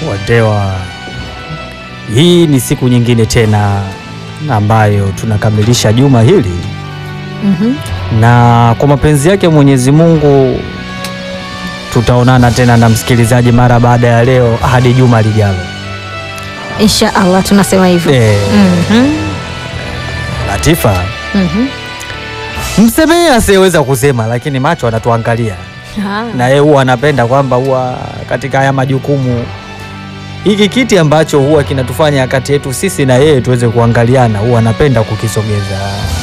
Wadewa, hii ni siku nyingine tena ambayo tunakamilisha juma hili, Mhm. na kwa mapenzi yake Mwenyezi Mungu tutaonana tena na msikilizaji mara baada ya leo hadi juma lijalo. Insha Allah tunasema hivyo. Eh, Mhm. Latifa, Mhm. msemee asiyeweza kusema, lakini macho anatuangalia Ah. na yeye huwa anapenda kwamba huwa katika haya majukumu hiki kiti ambacho huwa kinatufanya kati yetu sisi na yeye tuweze kuangaliana, huwa anapenda kukisogeza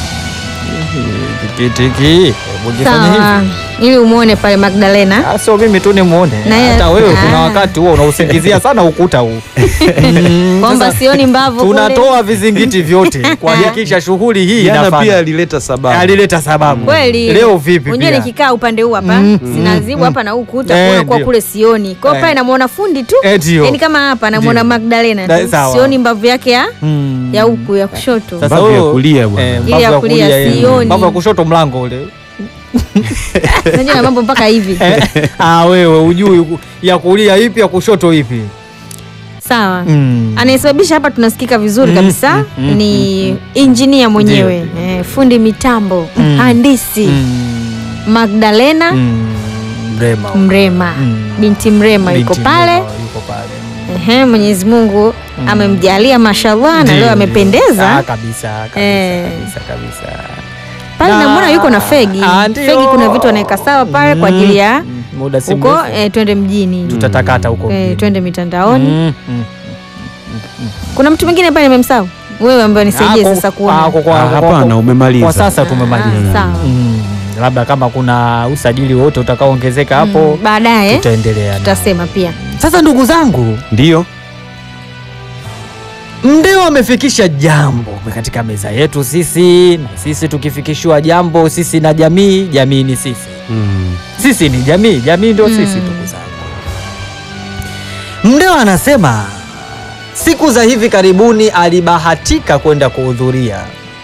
Hiki kiti hiki, hebu kifanye Sawa. hivi. Ili umuone pale Magdalena. Ah, Sio mimi tu nimuone, Na yeye- hata wewe kuna Ah. wakati huwa unausingizia sana ukuta huu Mm, Kwamba sasa sioni mbavu kule. tunatoa vizingiti vyote kuhakikisha shughuli hii Jana inafanya. pia alileta sababu. alileta sababu Kweli. leo vipi Unajua pia? nikikaa upande huu hapa, Mm, sinazibu mm, hapa na huu kuta Eh, kuona kwa ndio. kule sioni. Kwa hiyo Eh. pale namuona fundi tu. Eh, ndio. Yaani kama hapa namuona Ndio. Magdalena Da- tu. sawa. Sioni mbavu yake ya Mm. ya huku ya kushoto. Sasa Mbavu ya huyo- kulia bwana. eh, Ile mbavu ya ya kulia kulia, eh, sioni. mbavu ya kushoto mlango ule Unajua na mambo mpaka hivi. Eh, ah, wewe ujui ku- ya kulia ipi ya kushoto ipi? Sawa. Mm. Anayesababisha hapa tunasikika vizuri Mm, kabisa mm, mm, ni injinia mwenyewe eh, fundi mitambo Mm. mhandisi Mm. Magdalena Mm. Mrema. Mrema Mm. binti Mrema yuko Binti pale Mrema yuko pale. Ehe, Mwenyezi Mungu amemjalia mashallah na Ndio, leo ndio. amependeza Ah, kabisa kabisa Eh. kabisa kabisa. pale. Na- Namwona yuko na fegi Ah, ndio. fegi, kuna vitu anaweka sawa pale kwa ajili ya Mm, muda si huko mrefu eh, twende mjini tutatakata huko eh, mjini. twende mitandaoni. Mm, mm. Kuna mtu mwingine pale nimemsahau, wewe ambaye nisaidie Ah, kwa- sasa ah, kuona. kwa- kwa- Ah, kwa- Hapana, kwa- umemaliza. Kwa sasa tumemaliza. Ah, sawa. Mm, labda kama kuna usajili wote utakaoongezeka hapo Mm, baadaye tutaendelea nao. tutasema pia. Sasa ndugu zangu, Ndio. Mdeo amefikisha jambo katika meza yetu sisi, na sisi tukifikishiwa jambo sisi na jamii, jamii ni sisi, Mm. sisi ni jamii, jamii ndio sisi. Mm. Ndugu zangu, Mdeo anasema siku za hivi karibuni alibahatika kwenda kuhudhuria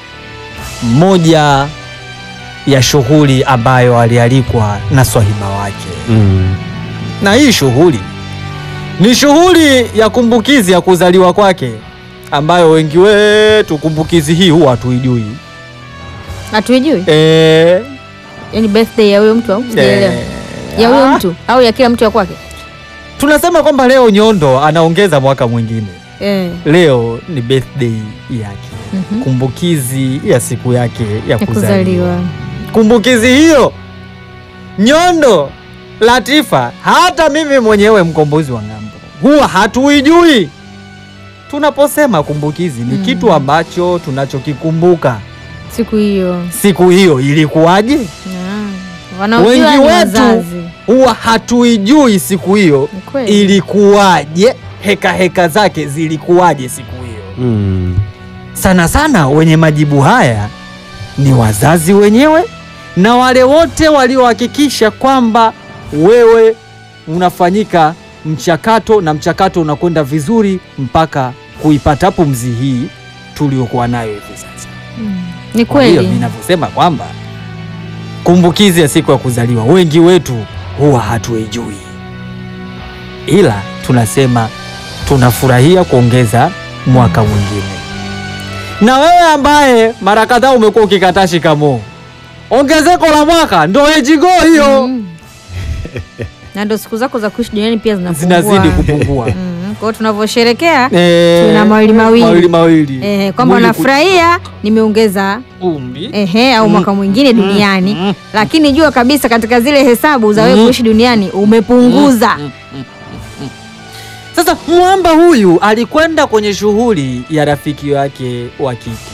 moja ya shughuli ambayo alialikwa na swahiba wake Mm. na hii shughuli ni shughuli ya kumbukizi ya kuzaliwa kwake, ambayo wengi wetu kumbukizi hii huwa hatuijui. Hatuijui Eh, yani birthday ya huyo mtu au sijaelewa. eh, Ya huyo ah, mtu au ya kila mtu ya kwake? tunasema kwamba leo Nyondo anaongeza mwaka mwingine. Eh. Leo ni birthday yake, mhm. kumbukizi ya siku yake ya Ya kuzaliwa. kuzaliwa. Kumbukizi hiyo Nyondo, Latifa, hata mimi mwenyewe mkombozi wa ng'ambo huwa hatuijui. Tunaposema kumbukizi ni Mm. kitu ambacho tunachokikumbuka Siku hiyo. siku hiyo ilikuwaje, Ah, Wanaojua Wengi ni wetu wazazi. huwa hatuijui siku hiyo Ni kweli. ilikuwaje, heka heka zake zilikuwaje siku hiyo. Mm. Sana sana wenye majibu haya ni wazazi wenyewe na wale wote waliohakikisha kwamba wewe unafanyika mchakato na mchakato unakwenda vizuri mpaka kuipata pumzi hii tuliokuwa nayo hivi sasa. Mm. Ni Kwa hiyo kweli. ninavyosema kwamba kumbukizi ya siku ya kuzaliwa wengi wetu huwa hatuijui, ila tunasema tunafurahia kuongeza mwaka mwingine. Na wewe ambaye mara kadhaa umekuwa ukikataa shikamoo, ongezeko la mwaka ndo ejigo hiyo Mm. Na ndo siku zako za kuishi duniani pia zinapungua. zinazidi kupungua. Mm. Kwa hiyo tunavyosherekea Eh, Tuna mawili mawili. mawili mawili. eh, kwamba Mwili unafurahia nimeongeza ku- umri. ehe au mwaka mwingine duniani mm. lakini jua kabisa katika zile hesabu za wewe Mm. kuishi duniani umepunguza Sasa mwamba huyu alikwenda kwenye shughuli ya rafiki wake wa kike.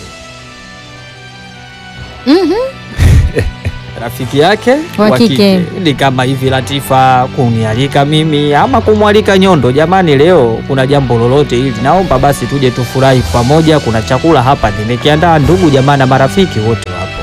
Mhm. Rafiki yake Wa kike. ni kama hivi Latifa kunialika mimi ama kumwalika Nyondo, jamani, leo kuna jambo lolote hili, naomba basi tuje tufurahi pamoja. Kuna chakula hapa nimekiandaa, ndugu jamaa na marafiki wote wapo.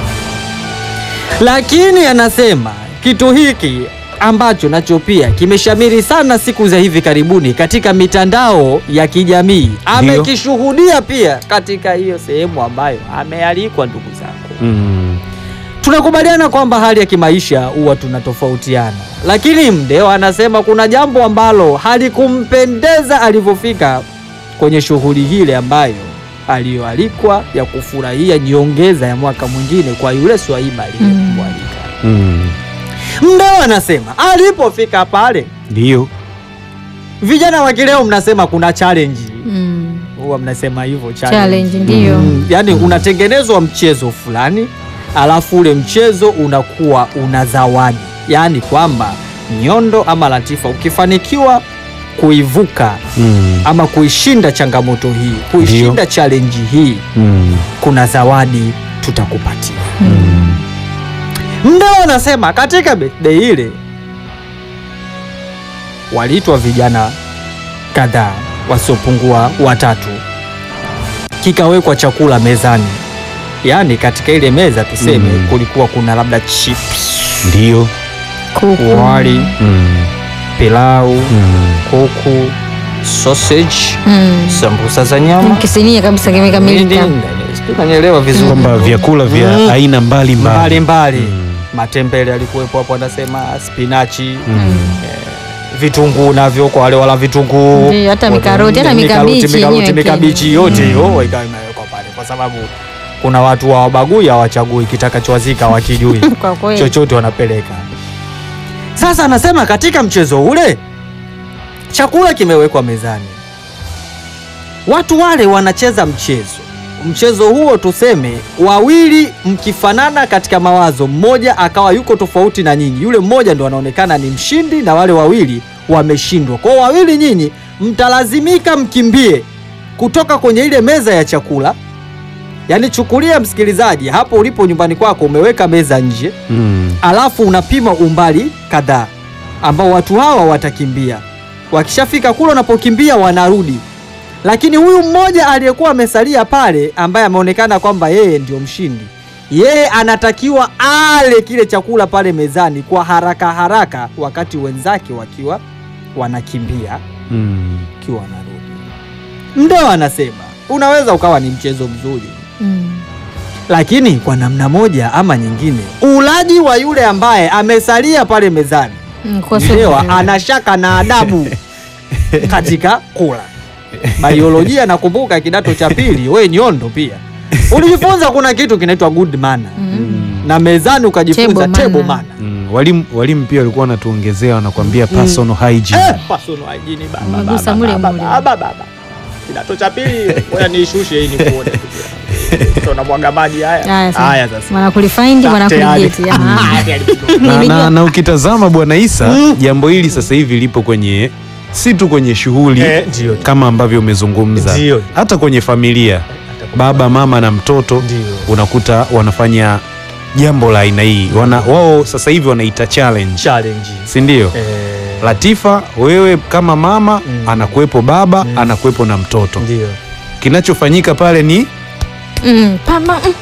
Lakini anasema kitu hiki ambacho nacho pia kimeshamiri sana siku za hivi karibuni katika mitandao ya kijamii, amekishuhudia pia katika hiyo sehemu ambayo amealikwa. Ndugu zangu, Mm. tunakubaliana kwamba hali ya kimaisha huwa tunatofautiana, lakini Mdeo anasema kuna jambo ambalo halikumpendeza alivyofika kwenye shughuli hile ambayo aliyoalikwa ya kufurahia nyongeza ya mwaka mwingine kwa yule Swaiba aliyemwalika. Mm. Mdeo anasema alipofika pale, Ndio. vijana wa kileo mnasema kuna challenge, Mm. huwa mnasema hivyo Challenge ndio. Mm, yaani unatengenezwa mchezo fulani alafu ule mchezo unakuwa una zawadi, yaani kwamba Nyondo ama Latifa ukifanikiwa kuivuka Mm. ama kuishinda changamoto hii, kuishinda challenge hii, Mm. kuna zawadi tutakupatia. Mm. Mdeo anasema katika birthday ile waliitwa vijana kadhaa wasiopungua watatu, kikawekwa chakula mezani, yaani katika ile meza tuseme Mm. kulikuwa kuna labda chips, Ndio. Kuku. wali, Mm. pilau, Mm. kuku, sausage, Mm. sambusa za nyama Kisinia kabisa kimekamilika. Unanielewa vizuri Kwamba vyakula vya Mm. aina mbalimbali. mbalimbali Mm. matembele alikuwepo hapo, anasema spinachi Mm. vitunguu navyo kwa wale wala vitunguu Ndio, hata Wote- mikaroti, hata mi- mikabichi mikaroti, yenyewe mikabichi pia. yote Mm. hiyo ikawa imewekwa pale, kwa sababu kuna watu hawabagui hawachagui, kitakachowazika wakijui Kwa kweli. chochote wanapeleka. Sasa anasema katika mchezo ule chakula kimewekwa mezani, watu wale wanacheza mchezo. Mchezo huo tuseme, wawili mkifanana katika mawazo, mmoja akawa yuko tofauti na nyinyi, yule mmoja ndo anaonekana ni mshindi na wale wawili wameshindwa. Kwa hiyo wawili nyinyi mtalazimika mkimbie kutoka kwenye ile meza ya chakula. Yaani chukulia msikilizaji, hapo ulipo nyumbani kwako umeweka meza nje Mm. alafu unapima umbali kadhaa ambao watu hawa watakimbia. Wakishafika kule wanapokimbia wanarudi, lakini huyu mmoja aliyekuwa amesalia pale, ambaye ameonekana kwamba yeye ndio mshindi, yeye anatakiwa ale kile chakula pale mezani kwa haraka haraka, wakati wenzake wakiwa wanakimbia, Mm. wakiwa wanarudi. Ndo anasema unaweza ukawa ni mchezo mzuri Mm. lakini kwa namna moja ama nyingine, ulaji wa yule ambaye amesalia pale mezani Mm, kwa sio Mdewa vizuri. ana shaka na adabu katika kula. Biolojia nakumbuka kidato cha pili, we Nyondo pia ulijifunza kuna kitu kinaitwa good manner Mm. na mezani ukajifunza Table table manner. manner. Mm. Walimu walimu pia walikuwa wanatuongezea wanakuambia personal hygiene. Eh, personal hygiene, baba, Umegusa baba, mule baba, mule. baba, baba. Kidato cha pili, ngoja niishushe hii nikuone. Tunamwaga maji haya. Haya sasa. Haya sasa. Wana kulifind, wana Tayari. kuligeti. Aha. na, Nilijua. na, na ukitazama Bwana Isa Mm. jambo hili sasa hivi lipo kwenye si tu kwenye shughuli Eh, ndio. kama ambavyo umezungumza, Ndio. hata kwenye familia, baba mama na mtoto Ndio. unakuta wanafanya jambo la aina hii wana, wao sasa hivi wanaita challenge, challenge. si ndio? Eh, Latifa, wewe kama mama Mm. anakuwepo baba Mm. anakuwepo na mtoto, ndio. kinachofanyika pale ni Mm, pama, mm.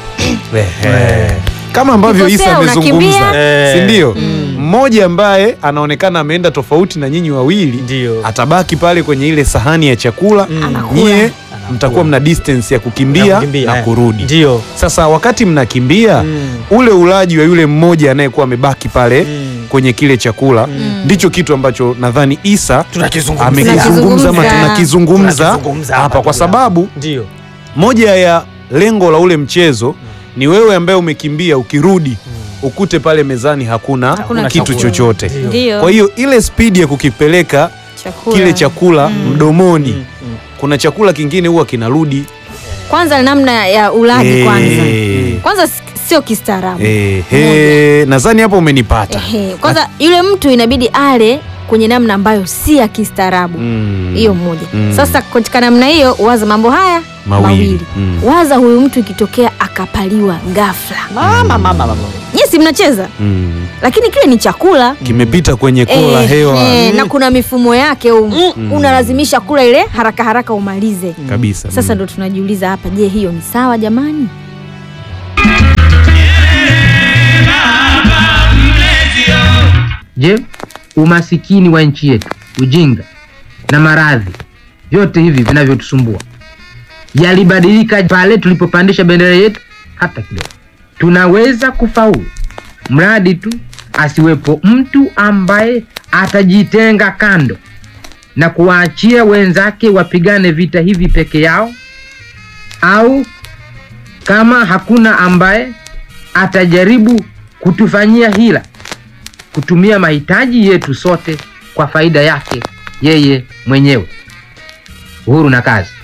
eh, kama ambavyo Ukikosea, Isa amezungumza, unakimbia. si ndio? Mm. Mmoja ambaye anaonekana ameenda tofauti na nyinyi wawili Ndio. atabaki pale kwenye ile sahani ya chakula Mm. Anakula. nyie Anakula. mtakuwa mna distance ya kukimbia Na na, kukimbia, eh. kurudi. Ndio. Sasa wakati mnakimbia Mm. ule ulaji wa yule mmoja anayekuwa amebaki pale Mm. kwenye kile chakula Mm. ndicho kitu ambacho nadhani Isa Tunakizungumza. amekizungumza ama Tunakizungumza. tunakizungumza Tunakizungumza hapa, kwa ndugu yangu. sababu Ndio. moja ya lengo la ule mchezo ni wewe ambaye umekimbia ukirudi ukute pale mezani hakuna, Hakuna kitu chakula. chochote. Ndio. Ndio. Kwa hiyo ile spidi ya kukipeleka Chakula. kile chakula mdomoni, Mm. Mm. kuna chakula kingine huwa kinarudi Kwanza namna ya ulaji Eh, kwanza. Kwanza s- sio kistaarabu. eh, he, nadhani hapo umenipata. Ehe, Kwanza yule mtu inabidi ale kwenye namna ambayo si ya kistaarabu. Mm. Hiyo moja. Mm. Sasa katika namna hiyo waza mambo haya Mawili. Mm. Waza huyu mtu ikitokea akapaliwa ghafla. Mama, mama, mama. Yes, mnacheza Mm. lakini kile ni chakula kimepita kwenye kola Eh, hewa eh, na kuna mifumo yake um, Mm. unalazimisha kula ile haraka haraka umalize. kabisa. Sasa Mm. ndo tunajiuliza hapa, je, hiyo ni sawa jamani? Je, umasikini wa nchi yetu, ujinga na maradhi, vyote hivi vinavyotusumbua yalibadilika pale tulipopandisha bendera yetu hata kidogo? Tunaweza kufaulu mradi tu asiwepo mtu ambaye atajitenga kando na kuwaachia wenzake wapigane vita hivi peke yao, au kama hakuna ambaye atajaribu kutufanyia hila, kutumia mahitaji yetu sote kwa faida yake yeye mwenyewe. Uhuru na kazi.